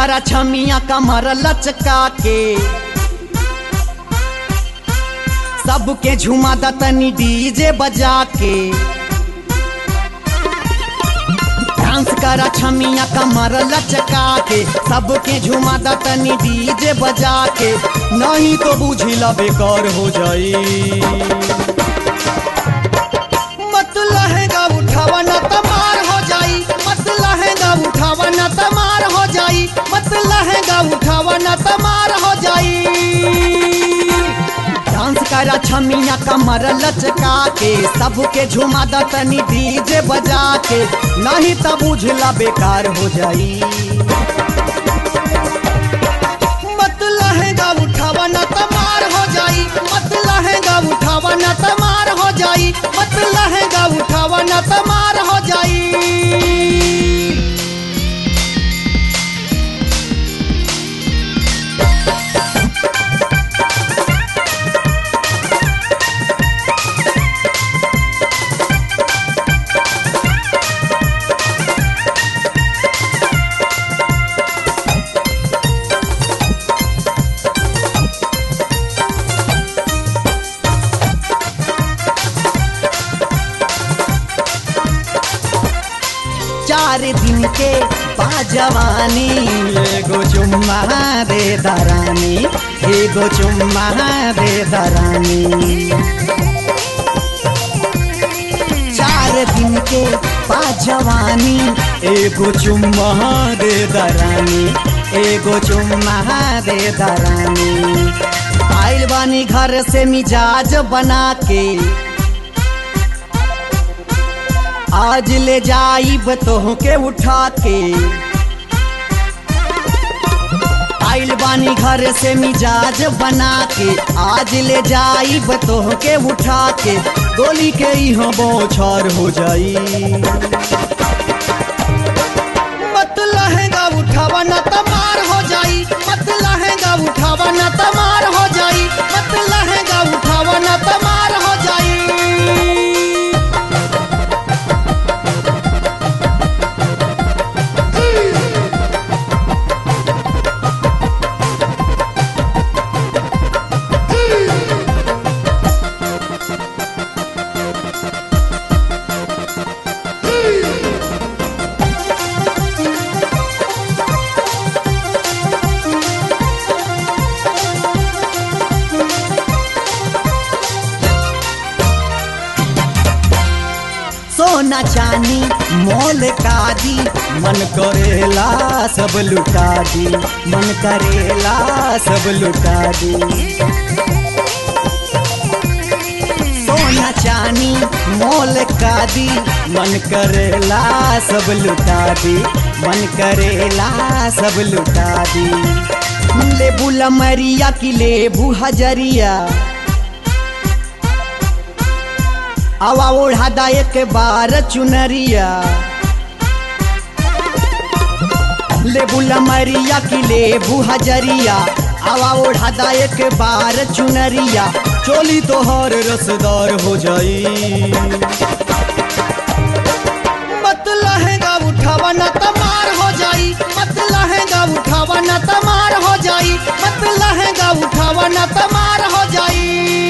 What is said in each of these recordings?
करा छमिया कमर लचका के सबके झुमा दतनी डीजे बजा के डांस करा छमिया कमर लचका के सबके झुमा दतनी डीजे बजा के नहीं तो बुझिला बेकार हो जाई मत लहंगा उठावा न तमार हो जाई मत लहंगा उठावा न तमार हो जाई मत लहंगा उठावा न तमार हो जाई डांस करा छमिया कमर लचका के सबके झुमा दतनी डीजे बजा के नहीं तब बुझला बेकार हो जाई मत लहंगा उठावा न तमार हो जाई मत लहंगा उठावा न तमार हो जाई मत लहंगा उठावा न तमार हो जाई चार दिन के बाजवानी एगो चुम्मा दे दरानी एगो चुम्मा दे दरानी चार दिन के बाजवानी एगो चुम्मा दे दरानी एगो चुम्मा दे दरानी आइल बानी घर से मिजाज बना के आज ले जाइब तोह के उठा के आइल बानी घर से मिजाज बना के आज ले जाइब तोह के उठा के गोली के यहाँ बौछार हो जाई मत लहंगा उठावा न तमार हो जाई मत लहंगा उठावा न तमार हो जाई मत लहंगा उठावा न तमार हो जाई सोना चानी मोल का दी मन करेला सब लुटा दी मन करेला सब लुटा दी सोना चानी मोल का दी मन करेला सब लुटा दी मन करेला सब लुटा दी लेबू लमरिया की लेबू हजरिया हवा ओढ़ा दा एक बार चुनरिया लेबू लमरिया की लेबू हजरिया हवा ओढ़ा दा एक बार चुनरिया चोली तोहर रसदार हो जाई मत लहंगा उठावा न तमार हो जाई मत लहंगा उठावा न तमार हो जाई मत लहंगा उठावा न तमार हो जाई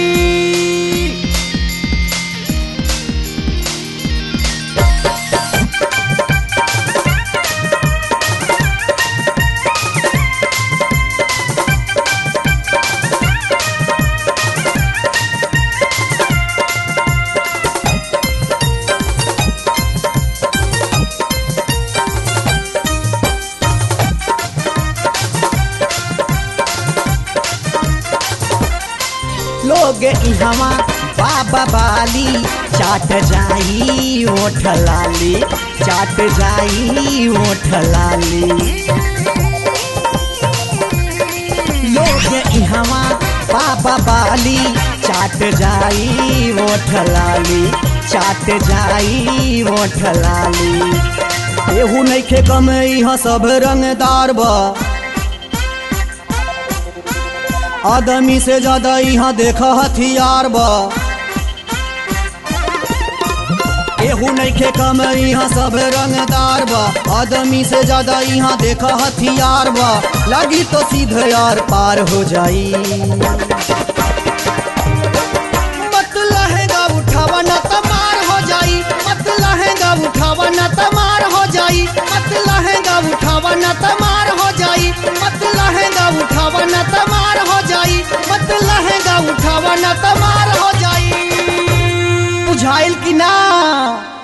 लोग इहवा बाबा बाली चाट जाई ओठ लाली चाट जाई ओठ लाली लोग इहवा बाबा बाली चाट जाई ओठ लाली चाट जाई ओठ लाली एहू नइखे कम इहाँ सब रंगदार बा आदमी से ज्यादा यहाँ देख हथियार बा एहू केहू नइखे कम यहाँ सब रंगदार बा आदमी से ज्यादा यहाँ देखा हथियार बा लगी तो सीधे यार पार हो जाई मत लहंगा उठावा न तमार हो जाई मत लहंगा उठावा न तमार हो जाई मत लहंगा उठावा न तमार हो जाई मत लहंगा उठावा न तमार हो जाई मत लहंगा उठावा न तमार हो जाई बुझाइल कि ना